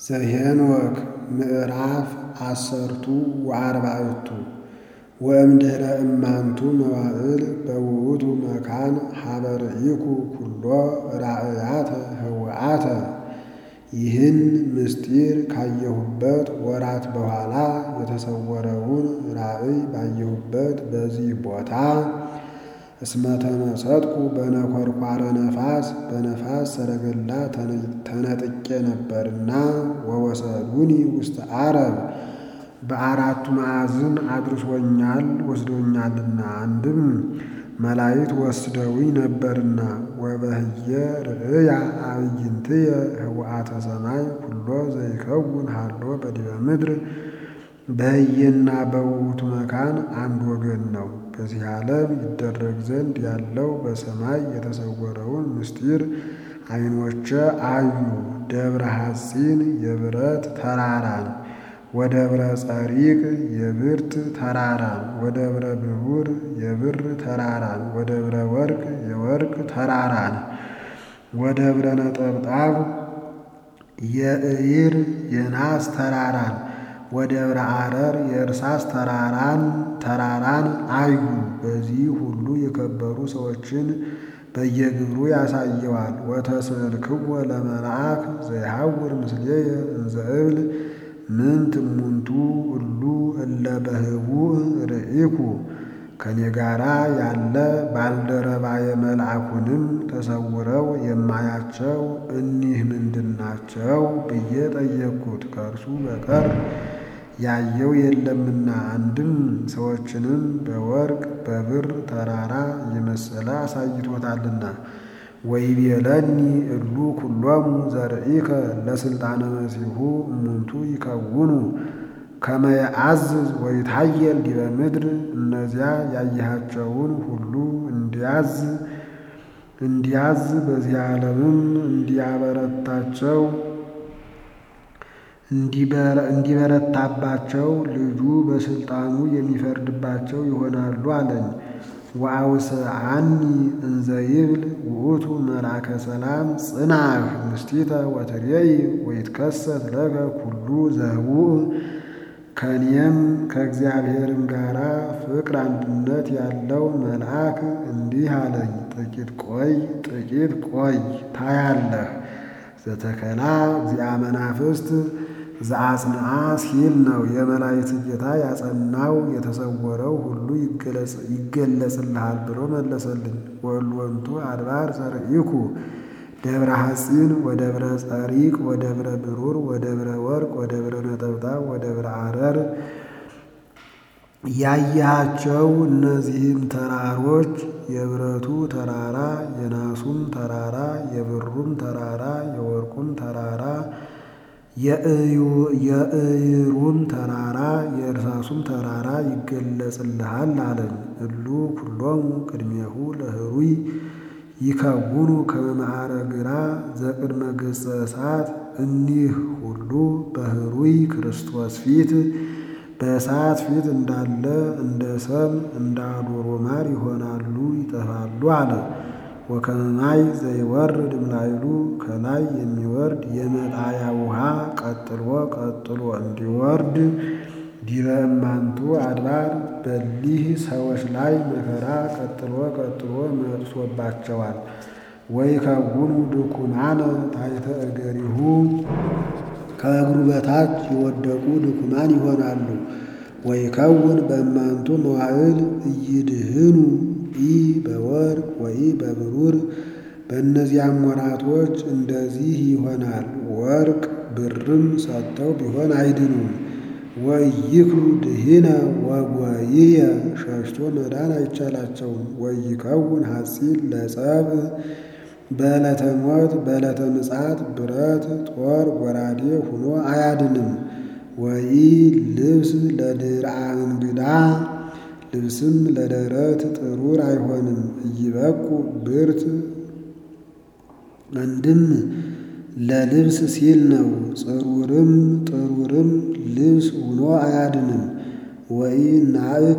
ዘኄንወክ ምዕራፍ አሰርቱ ወአርባዕቱ ወእምድኅረ እማንቱ መዋዕል በውእቱ መካን ሀበ ርኢኩ ኩሎ ራእያተ ህውአተ ይህን ምስጢር ካየሁበት ወራት በኋላ የተሰወረውን ራእይ ባየሁበት በዚህ ቦታ እስመ ተመሰጥኩ በነኰርኳረ ነፋስ በነፋስ ሰረገላ ተነጥቄ ነበርና ወወሰዱኒ ውስተ አረብ በአራቱ ማዕዝን አድርሶኛል ወስዶኛልና አንድም መላእክት ወስደውኝ ነበርና ወበህየ ርእያ አዕይንትየ ህውአተ ሰማይ ኩሎ ዘይከውን ሃሎ በዲበ ምድር በህየና በውእቱ መካን አንድ ወገን ነው። በዚህ ዓለም ይደረግ ዘንድ ያለው በሰማይ የተሰወረውን ምስጢር ዓይኖቼ አዩ። ደብረ ሐጺን የብረት ተራራን ወደብረ ጸሪቅ የብርት ተራራን ወደብረ ብሩር የብር ተራራን ወደብረ ወርቅ የወርቅ ተራራን ወደብረ ነጠብጣብ የእይር የናስ ተራራን ወደብረ አረር የእርሳስ ተራራን ተራራን አዩ። በዚህ ሁሉ የከበሩ ሰዎችን በየግብሩ ያሳየዋል። ወተስእልክዎ ለመልአክ ዘይሐውር ምስሌየ እንዘ እብል ምንት እሙንቱ እሉ እለ በህቡዕ ርኢኩ ከኔ ጋራ ያለ ባልደረባየ መልአኩንም ተሰውረው የማያቸው እኒህ ምንድናቸው ብዬ ጠየቅኩት። ከእርሱ በቀር ያየው የለምና አንድም ሰዎችንም በወርቅ በብር ተራራ እየመሰለ አሳይቶታልና። ወይቤለኒ እሉ ኩሎሙ ዘርኢከ ለስልጣነ መሲሑ እሙንቱ ይከውኑ ከመ የአዝዝ ወይታየል ዲበ ምድር እነዚያ ያየሃቸውን ሁሉ እንዲያዝ እንዲያዝ በዚህ ዓለምም እንዲያበረታቸው እንዲበረታባቸው ልጁ በስልጣኑ የሚፈርድባቸው ይሆናሉ አለኝ። ወአውስአኒ እንዘ ይብል ውእቱ መልአከ ሰላም ጽናህ ምስቲተ ወትሬይ ወይትከሰት ለከ ኩሉ ዘህቡእ ከእኔም ከእግዚአብሔርም ጋር ፍቅር አንድነት ያለው መልአክ እንዲህ አለኝ፣ ጥቂት ቆይ ጥቂት ቆይ ታያለህ። ዘተከላ እግዚአ መናፍስት ዘአጽንዓ ሲል ነው። የመላእክት ጌታ ያጸናው የተሰወረው ሁሉ ይገለጽልሃል ብሎ መለሰልኝ። ወእልወንቱ አድባር ዘርኢኩ ደብረ ሐጺን ወደብረ ጸሪቅ ወደብረ ብሩር ወደብረ ወርቅ ወደብረ ነጠብጣብ ወደብረ አረር ያየሃቸው እነዚህም ተራሮች የብረቱ ተራራ፣ የናሱም ተራራ፣ የብሩም ተራራ፣ የወርቁም ተራራ፣ የእይሩም ተራራ፣ የእርሳሱም ተራራ ይገለጽልሃል አለኝ። እሉ ኩሎሙ ቅድሜሁ ለህሩይ ይከውኑ ከመ ማዕረግራ ዘቅድመ ገጸ እሳት እኒህ ሁሉ በህሩይ ክርስቶስ ፊት በእሳት ፊት እንዳለ እንደ ሰም እንደ አዶሮ ማር ይሆናሉ፣ ይጠፋሉ አለ። ወከመ ማይ ዘይወርድ እምላይሉ ከላይ የሚወርድ የመጣያ ውሃ ቀጥሎ ቀጥሎ እንዲወርድ ዲበ እማንቱ አድባር በሊህ ሰዎች ላይ መከራ ቀጥሎ ቀጥሎ መጥሶባቸዋል። ወይከውኑ ድኩማነ ታሕተ እገሪሁ ከእግሩ በታች የወደቁ ድኩማን ይሆናሉ። ወይከውን በእማንቱ መዋዕል እይድህኑ ኢ በወርቅ ወይ በብሩር በእነዚያም ወራቶች እንደዚህ ይሆናል። ወርቅ ብርም ሰጥተው ቢሆን አይድኑም። ወይክሉ ድሂነ ወጎይየ ሸሽቶ መዳን አይቻላቸውም። ወይከውን ሐጺን ለጸብ በዕለተ ሞት በዕለተ ምጽአት ብረት ጦር ጎራዴ ሁኖ አያድንም። ወይ ልብስ ለድርአ እንግዳ ልብስም ለደረት ጥሩር አይሆንም። እይበቁ ብርት አንድም ለልብስ ሲል ነው። ጽሩርም ጥሩርም ልብስ ሁኖ አያድንም። ወይ ናእክ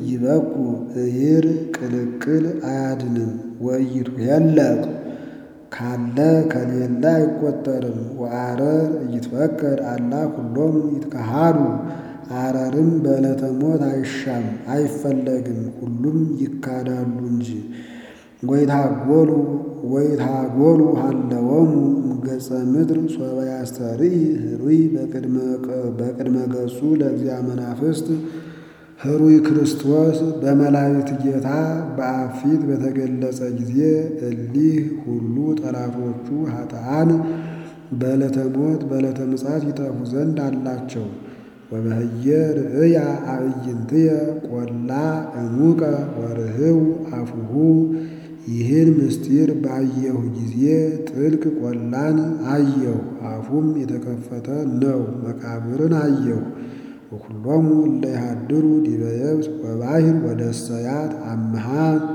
እይበቁ እይር ቅልቅል አያድንም። ወይቱ የለቅ ካለ ከሌለ አይቆጠርም። ወአረር እይትፈቀድ አላ ኩሎሙ ይትከሃዱ አረርም በዕለተ ሞት አይሻም አይፈለግም፣ ሁሉም ይካዳሉ እንጂ። ወይታጎሉ ወይታጎሉ ሀለወሙ እምገጸ ምድር ሶበ ያስተርኢ ህሩይ በቅድመ ገጹ ለእግዚአ መናፍስት ህሩይ ክርስቶስ በመላእክት ጌታ በአብ ፊት በተገለጸ ጊዜ እሊህ ሁሉ ጠላቶቹ ኃጥአን በዕለተ ሞት በዕለተ ምጽአት ይጠፉ ዘንድ አላቸው። ወበህየ ርእያ አዕይንትየ ቆላ እሙቀ ወርህው አፉሁ ይህን ምስጢር ባየሁ ጊዜ ጥልቅ ቆላን አየሁ፣ አፉም የተከፈተ ነው። መቃብርን አየሁ። ወኩሎሙ እለ ይሃድሩ ዲበ የብስ ወባሕር ወደሰያት አምሃ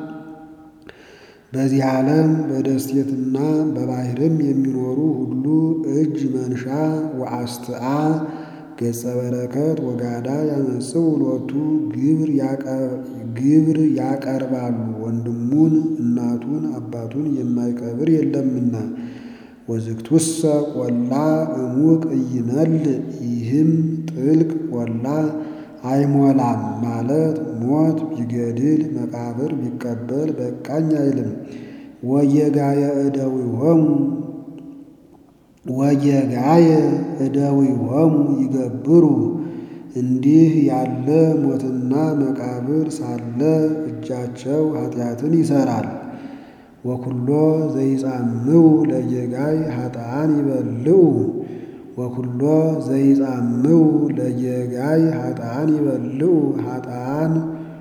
በዚህ ዓለም በደሴትና በባሕርም የሚኖሩ ሁሉ እጅ መንሻ ወአስትአ ገጸ በረከት ወጋዳ ያመጽኡ ሎቱ ግብር ያቀርባሉ። ወንድሙን እናቱን አባቱን የማይቀብር የለምና። ወዝግቱሰ ቆላ እሙቅ ኢይመልእ ይህም ጥልቅ ቆላ አይሞላም ማለት ሞት ቢገድል መቃብር ቢቀበል በቃኝ አይልም። ወየጋየ እደዊሆሙ ወየጋየ እደዊሆሙ ይገብሩ እንዲህ ያለ ሞትና መቃብር ሳለ እጃቸው ኃጢአትን ይሠራል። ወኩሎ ዘይጻምው ለጌጋይ ኃጥአን ይበልዑ ወኩሎ ዘይጻምው ለጌጋይ ኃጥአን ይበልዑ ኃጥአን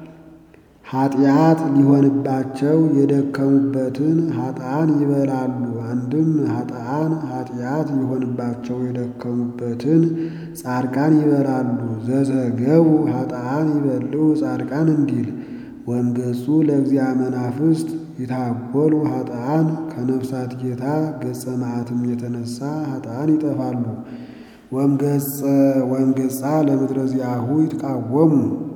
ኃጢአት ሊሆንባቸው የደከሙበትን ኃጥአን ይበላሉ። አንድም ኃጥአን ኃጢአት ሊሆንባቸው የደከሙበትን ጻድቃን ይበላሉ። ዘዘገቡ ኃጥአን ይበልዑ ጻድቃን እንዲል ወእምገጹ ለእግዚአ መናፍስት ይታጎሉ ኃጥአን ከነፍሳት ጌታ ገጸ መዓትም የተነሳ ኃጥአን ይጠፋሉ። ወእምገጻ ለምድረ ዚአሁ ይትቃወሙ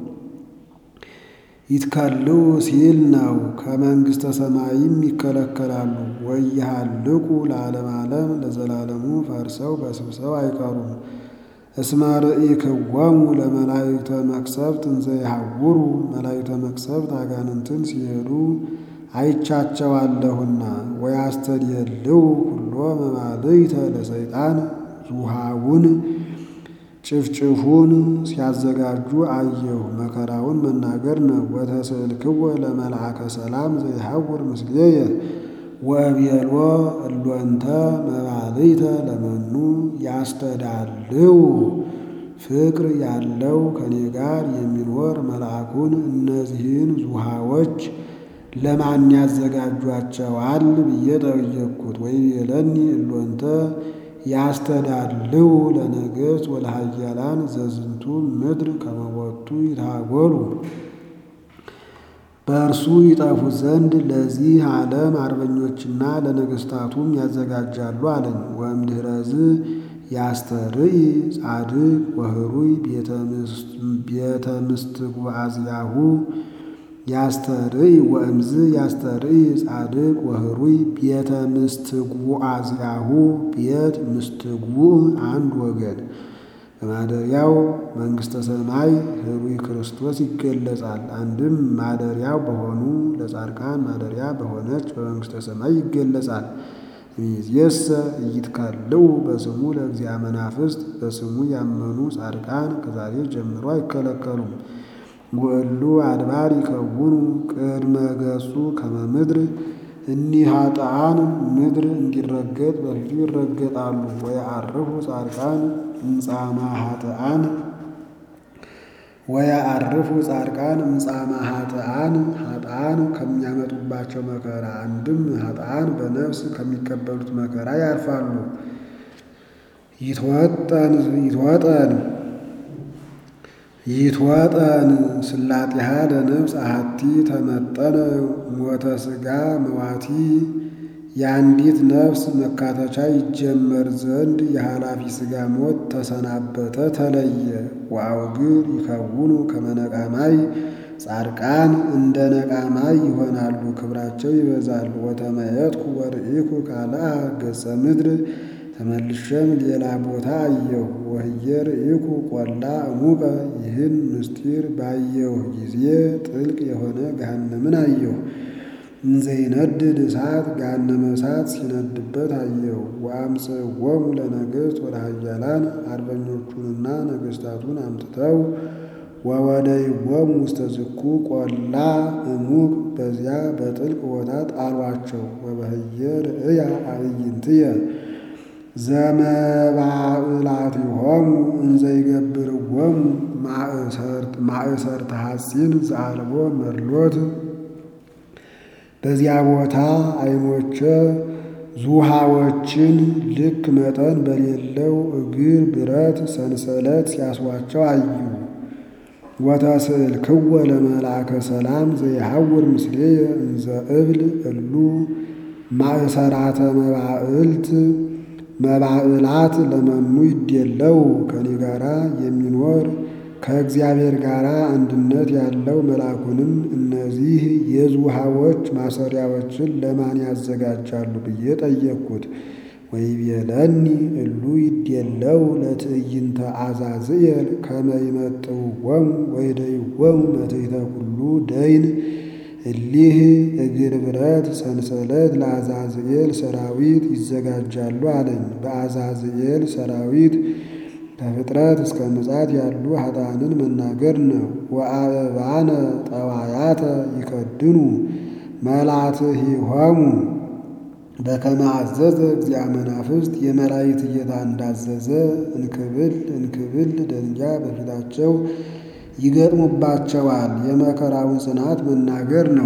ይትከልው ሲል ነው። ከመንግሥተ ሰማይም ይከለከላሉ። ወይሃልቁ ለዓለም ዓለም ለዘላለሙ ፈርሰው በስብሰው አይቀሩም። እስመ ርኢክዎሙ ለመላእክተ መቅሰፍት እንዘ ይሐውሩ መላእክተ መቅሰፍት አጋንንትን ሲሄዱ አይቻቸዋለሁና። ወያስተድየልው ኩሎ መባልዕተ ለሰይጣን ዙሃውን ጭፍጭፉን ሲያዘጋጁ አየሁ። መከራውን መናገር ነው። ወተስእልክዎ ለመልአከ ሰላም ዘይሐውር ምስሌየ ወእብየሎ እሎንተ መባልዕተ ለመኑ ያስተዳልው ፍቅር ያለው ከኔ ጋር የሚኖር መልአኩን እነዚህን ዙሃዎች ለማን ያዘጋጇቸዋል ብዬ ጠየቅኩት። ወይቤለኒ እሎንተ ያስተዳልው ለነገሥት ወለሃያላን ዘዝንቱ ምድር ከመቦቱ ይታጎሉ በእርሱ ይጠፉ ዘንድ ለዚህ ዓለም አርበኞችና ለነገሥታቱም ያዘጋጃሉ አለኝ። ወእምድኅረዝ ያስተርኢ ጻድቅ ወህሩይ ቤተ ምስትጓዝያሁ ያስተርኢ ወእምዝ ያስተርኢ ጻድቅ ወህሩይ ቤተ ምስትጉዓዝያሁ ቤት ምስትጉዕ አንድ ወገን በማደሪያው መንግሥተ ሰማይ ህሩይ ክርስቶስ ይገለጻል። አንድም ማደሪያው በሆኑ ለጻድቃን ማደሪያ በሆነች በመንግሥተ ሰማይ ይገለጻል። እምይእዜሰ ኢይትከልው በስሙ ለእግዚአ መናፍስት በስሙ ያመኑ ጻድቃን ከዛሬ ጀምሮ አይከለከሉም። ወእሉ አድባር ይከውኑ ቅድመ ገጹ ከመ ምድር እኒህ ኃጥአን ምድር እንዲረገጥ በፊቱ ይረገጣሉ። ወየዐርፉ ጻድቃን እምጻማ ኃጥአን ወየዐርፉ ጻድቃን እምጻማ ኃጥአን ኃጥአን ከሚያመጡባቸው መከራ አንድም ኃጥአን በነፍስ ከሚቀበሉት መከራ ያርፋሉ። ይትወጠን ይትወጠን ይትወጠን ስላጢሃ ለነፍስ አሐቲ ተመጠነ ሞተ ሥጋ መዋቲ የአንዲት ነፍስ መካተቻ ይጀመር ዘንድ የኃላፊ ሥጋ ሞት ተሰናበተ ተለየ። ወአውግር ይከውኑ ከመ ነቃማይ ጻድቃን እንደ ነቃማይ ይሆናሉ፣ ክብራቸው ይበዛል። ወተመየጥኩ ወርኢኩ ካልአ ገጸ ምድር ተመልሼም ሌላ ቦታ አየሁ። ወህየ ርኢኩ ቆላ እሙቀ ይህን ምስጢር ባየሁ ጊዜ ጥልቅ የሆነ ገሃነምን አየሁ። እንዘይነድድ እሳት ገሃነመ እሳት ሲነድበት አየሁ። ወአምጽእዎሙ ለነገሥት ወለኃያላን አርበኞቹንና ነገሥታቱን አምጥተው ወወደይዎሙ ውስተ ዝኩ ቆላ እሙቅ በዚያ በጥልቅ ቦታ ጣሏቸው። ወበህየ ርእያ አዕይንትየ ዘመባእላቲሆሙ እንዘይገብርዎሙ ማእሰርተ ሐጺን ዘአልቦ መድሎት በዚያ ቦታ ዓይኖቼ ዙሃዎችን ልክ መጠን በሌለው እግር ብረት ሰንሰለት ሲያስሯቸው አዩ። ወተስእልክዎ ለመልአከ ሰላም ዘይሐውር ምስሌየ እንዘ እብል እሉ ማእሰራተ መባእልት መባእላት ለመኑ ይዴለው ከኔ ጋራ የሚኖር ከእግዚአብሔር ጋር አንድነት ያለው መልአኩንም እነዚህ የዝውሃዎች ማሰሪያዎችን ለማን ያዘጋጃሉ ብዬ ጠየቅኩት። ወይቤለኒ እሉ ይዴለው ለትዕይንተ አዛዝኤል ከመ ይመጥውዎሙ ወይደይዎሙ መትሕተ ኩሉ ደይን እሊህ እግር ብረት ሰንሰለት ለአዛዝኤል ሰራዊት ይዘጋጃሉ አለኝ። በአዛዝኤል ሰራዊት ከፍጥረት እስከ ምጽአት ያሉ ኃጥአንን መናገር ነው። ወአእባነ ጠዋያተ ይከድኑ መላትሂሆሙ በከመ አዘዘ እግዚአ መናፍስት የመላእክት ጌታ እንዳዘዘ እንክብል እንክብል ደንጊያ በፊታቸው ይገጥሙባቸዋል። የመከራውን ጽናት መናገር ነው።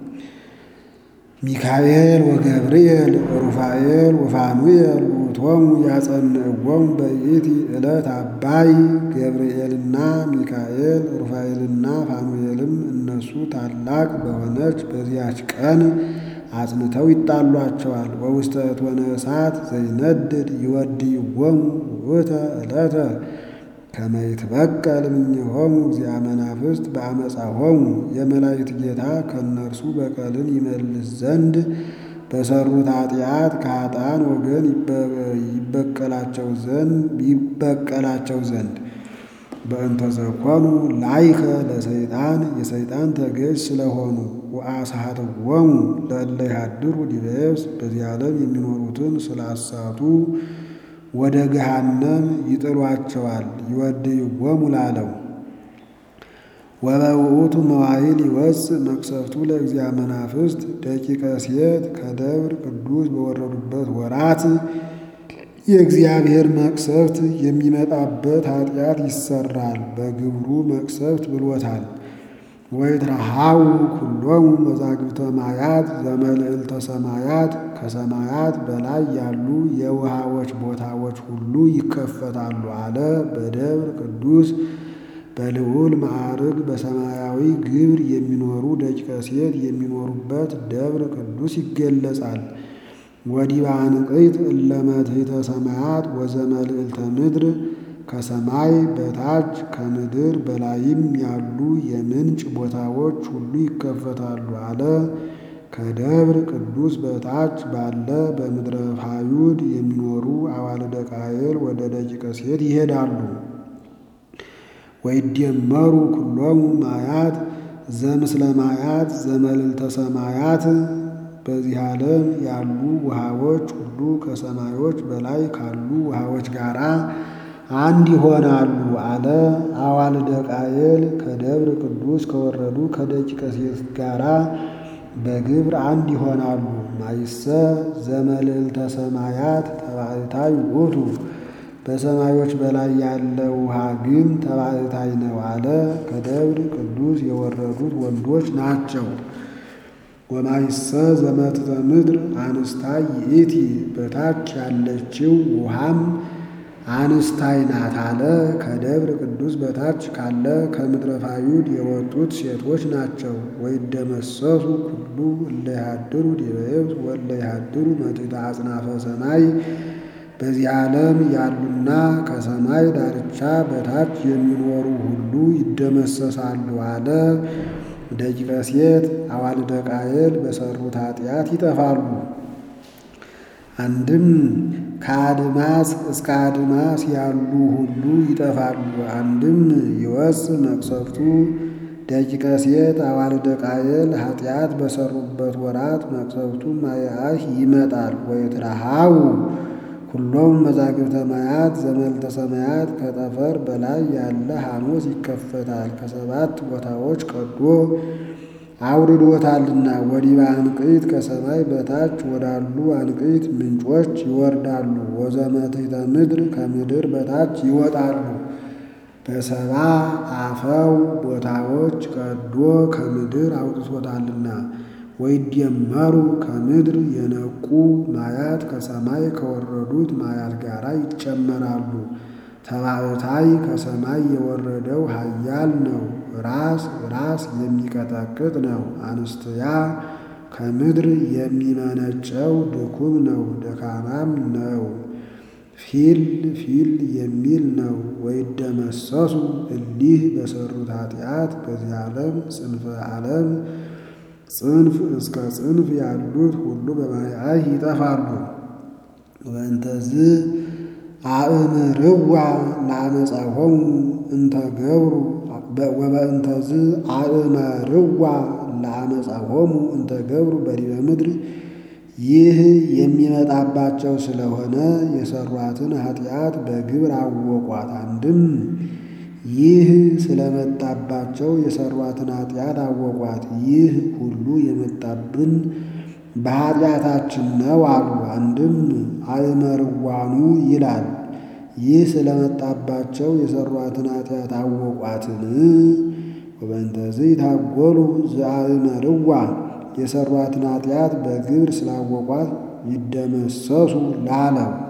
ሚካኤል ወገብርኤል ሩፋኤል ወፋኑኤል ውእቶሙ ያጸንዕዎሙ በይእቲ ዕለት አባይ ገብርኤልና ሚካኤል ሩፋኤልና ፋኑኤልም እነሱ ታላቅ በሆነች በዚያች ቀን አጽንተው ይጣሏቸዋል። ወውስተ እቶነ እሳት ዘይነድድ ይወድይዎሙ ውእተ ዕለተ ከመ ይትበቀል እምኔሆሙ እግዚአ መናፍስት በአመፃሆሙ የመላእክት ጌታ ከእነርሱ በቀልን ይመልስ ዘንድ በሰሩት ኃጢአት ከኃጥአን ወገን ይበቀላቸው ዘንድ ይበቀላቸው ዘንድ በእንተ ዘኮኑ ላይከ ለሰይጣን የሰይጣን ተገዥ ስለሆኑ ወአስሐትዎሙ ለእለ ይሃድሩ ዲበ የብስ በዚህ ዓለም የሚኖሩትን ስላሳቱ ወደ ገሃነም ይጥሏቸዋል። ይወድይዎሙ ላለው ወበውእቱ መዋዕል ይወፅእ መቅሰፍቱ ለእግዚአ መናፍስት ደቂቀ ሴት ከደብር ቅዱስ በወረዱበት ወራት የእግዚአብሔር መቅሰፍት የሚመጣበት ኃጢአት ይሰራል። በግብሩ መቅሰፍት ብሎታል። ወይትረሃው ኩሎሙ መዛግብተ ማያት ዘመልዕልተ ሰማያት ከሰማያት በላይ ያሉ የውሃዎች ቦታዎች ሁሉ ይከፈታሉ አለ። በደብር ቅዱስ በልዑል ማዕርግ በሰማያዊ ግብር የሚኖሩ ደቂቀ ሴት የሚኖሩበት ደብር ቅዱስ ይገለጻል። ወዲበ አንቅዕት እለ መትሕተ ሰማያት ወዘመልዕልተ ምድር ከሰማይ በታች ከምድር በላይም ያሉ የምንጭ ቦታዎች ሁሉ ይከፈታሉ አለ። ከደብር ቅዱስ በታች ባለ በምድረ ፋዩድ የሚኖሩ አዋልደ ቃየል ወደ ደቂቀ ሴት ይሄዳሉ። ወይደመሩ ኩሎሙ ማያት ዘምስለ ማያት ዘመልዕልተ ሰማያት በዚህ ዓለም ያሉ ውሃዎች ሁሉ ከሰማዮች በላይ ካሉ ውሃዎች ጋር አንድ ይሆናሉ አለ። አዋልደ ቃየል ከደብረ ቅዱስ ከወረዱ ከደቂቀ ሴት ጋራ በግብር አንድ ይሆናሉ። ማይሰ ዘመልዕልተ ሰማያት ተባዕታይ ውእቱ በሰማዮች በላይ ያለ ውሃ ግን ተባዕታይ ነው አለ። ከደብረ ቅዱስ የወረዱት ወንዶች ናቸው። ወማይሰ ዘመትተ ምድር አንስታይ ይእቲ በታች ያለችው ውሃም አንስታይ ናት አለ። ከደብረ ቅዱስ በታች ካለ ከምድረ ፋዩድ የወጡት ሴቶች ናቸው። ወይደመሰሱ ኩሉ እለ ይሃድሩ ዲበ የብስ ወእለ ይሃድሩ መትሕተ አጽናፈ ሰማይ በዚህ ዓለም ያሉና ከሰማይ ዳርቻ በታች የሚኖሩ ሁሉ ይደመሰሳሉ አለ። ደቂቀ ሴት አዋልደ ቃየል በሰሩት ኃጢአት ይጠፋሉ። አንድም ከአድማስ እስከ አድማስ ያሉ ሁሉ ይጠፋሉ። አንድም ይወፅ መቅሰፍቱ ደቂቀ ሴት አዋልደ ቃየል ኃጢአት በሰሩበት ወራት መቅሰፍቱ ማየአህ ይመጣል። ወይትረሃው ሁሎም መዛግብተ ማያት ዘመልተ ሰማያት ከጠፈር በላይ ያለ ሐሞስ ይከፈታል። ከሰባት ቦታዎች ቀዶ አውርዶታልና ወዲበ አንቅዕት ከሰማይ በታች ወዳሉ አንቅዕት ምንጮች ይወርዳሉ። ወዘመትሕተ ምድር ከምድር በታች ይወጣሉ። በሰባ አፈው ቦታዎች ቀዶ ከምድር አውጥቶታልና ወይደመሩ ከምድር የነቁ ማያት ከሰማይ ከወረዱት ማያት ጋር ይጨመራሉ። ተባዕታይ ከሰማይ የወረደው ኃያል ነው። ራስ ራስ የሚቀጠቅጥ ነው። አንስትያ ከምድር የሚመነጨው ድኩም ነው፣ ደካማም ነው። ፊል ፊል የሚል ነው። ወይደመሰሱ እሊህ በሰሩት ኃጢአት በዚህ ዓለም ጽንፈ ዓለም ጽንፍ እስከ ጽንፍ ያሉት ሁሉ በማያህ ይጠፋሉ። ወእንተዝ አእምርዋ ለአመፃሆሙ እንተ ገብሩ ወበእንተዝ አእመርዋ ለአመፃሆሙ እንተ ገብሩ በዲበ ምድር ይህ የሚመጣባቸው ስለሆነ የሰሯትን ኃጢአት በግብር አወቋት። አንድም ይህ ስለመጣባቸው የሰሯትን ኃጢአት አወቋት። ይህ ሁሉ የመጣብን በኃጢአታችን ነው አሉ። አንድም አእመርዋኑ ይላል። ይህ ስለመጣባቸው የሰሯትን ኃጢአት አወቋትን። ወበእንተዚህ ታጎሉ ዘአእመርዋ የሰሯትን ኃጢአት በግብር ስላወቋት ይደመሰሱ ላለው